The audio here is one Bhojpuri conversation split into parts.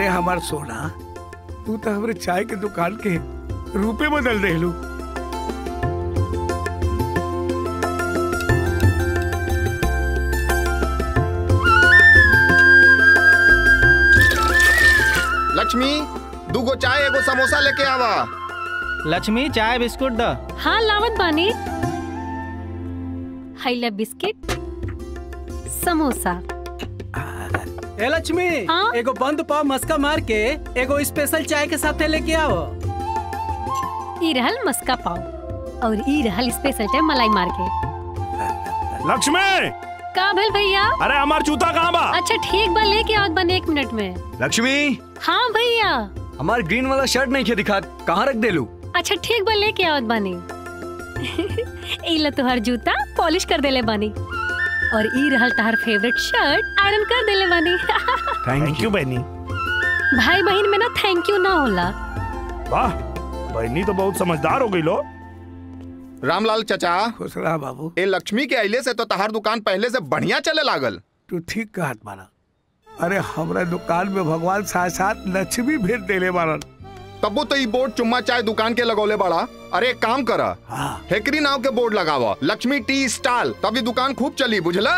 अरे हमार सोना तू तो हमरे चाय के दुकान के रूपे बदल देलू लक्ष्मी दूगो चाय एगो समोसा लेके आवा लक्ष्मी चाय बिस्कुट द हाँ लावत बानी हैला बिस्किट समोसा ए लक्ष्मी हाँ? एगो बंद पाव मस्का मार के एगो स्पेशल चाय के साथे लेके आओ ई रहल मस्का पाव और ई रहल स्पेशल चाय मलाई मार के लक्ष्मी का भेल भैया अरे हमार जूता कहाँ बा अच्छा ठीक बा लेके आवत बानी एक मिनट में लक्ष्मी हाँ भैया हमार ग्रीन वाला शर्ट नहीं खे दिखा कहाँ रख देलू अच्छा ठीक बा लेके आवत बानी ई ला तुहार जूता पॉलिश कर देले बानी और ई रहल तहार फेवरेट शर्ट आयरन कर देले बानी थैंक यू बहनी भाई बहन में ना थैंक यू ना होला वाह बहनी तो बहुत समझदार हो गई लो रामलाल चचा खुश रहा बाबू ए लक्ष्मी के अइले से तो तहार दुकान पहले से बढ़िया चले लागल तू ठीक कहत मारा अरे हमरा दुकान में भगवान साथ साथ लक्ष्मी भेज देले बारन तबो तो ई बोर्ड चुम्मा चाय दुकान के लगौले बड़ा अरे एक काम करा हाँ हेकरी नाव के बोर्ड लगावा लक्ष्मी टी स्टॉल तभी दुकान खूब चली बुझला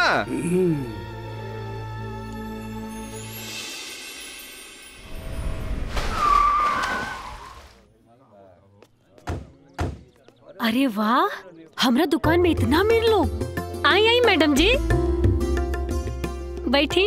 अरे वाह हमरा दुकान में इतना मेरे लोग आई आई मैडम जी बैठी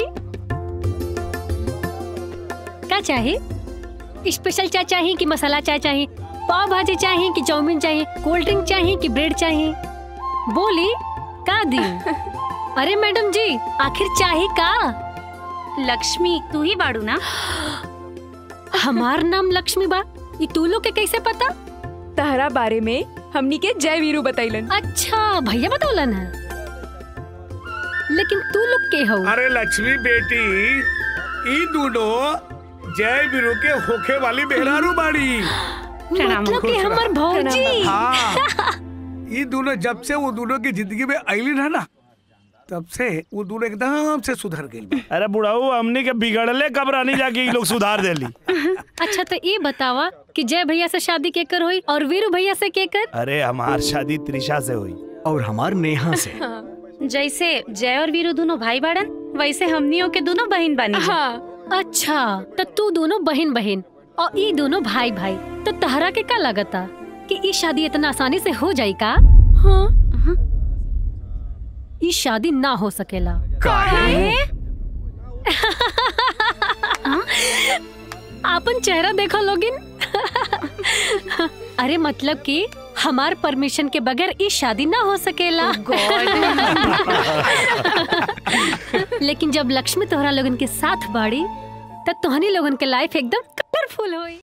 क्या चाहिए स्पेशल चाय चाहिए कि मसाला चाय चाहिए पाव भाजी चाहिए कि चाउमीन चाहिए कोल्ड ड्रिंक चाहिए कि ब्रेड चाहिए बोली का दी अरे मैडम जी आखिर चाहिए का लक्ष्मी तू ही बाड़ू ना हमार नाम लक्ष्मी बा ये तू लोग के कैसे पता तहरा बारे में हमनी के जय वीरू बतैलन अच्छा भैया बतौलन है लेकिन तू लोग के हो अरे लक्ष्मी बेटी ई दोनों जय बिरु के होखे वाली मेहरारू बाड़ी मतलब कि हमर भौजी हाँ ये दोनों जब से वो दोनों की जिंदगी में आईली ना ना तब से वो दोनों एकदम से सुधर गई अरे बुढ़ाऊ हमनी के बिगड़ले कब रानी जाके ई लोग सुधार देली अच्छा तो ये बतावा कि जय भैया से शादी केकर हुई और वीरू भैया से केकर अरे हमार शादी त्रिशा से हुई और हमार नेहा से जैसे जय और वीरू दोनों भाई बाड़न वैसे हमनियों के दोनों बहन बनी हाँ अच्छा तो तू दोनों बहन बहन और ये दोनों भाई भाई तो तहरा के का लगता कि ई शादी इतना आसानी से हो जाई का हाँ ई शादी ना हो सकेला आपन चेहरा देखो लोगिन अरे मतलब कि हमार परमिशन के बगैर ई शादी ना हो सकेला लेकिन जब लक्ष्मी तोहरा लोगन के साथ बाड़ी तब तोहनी लोगन के लाइफ एकदम कलरफुल होई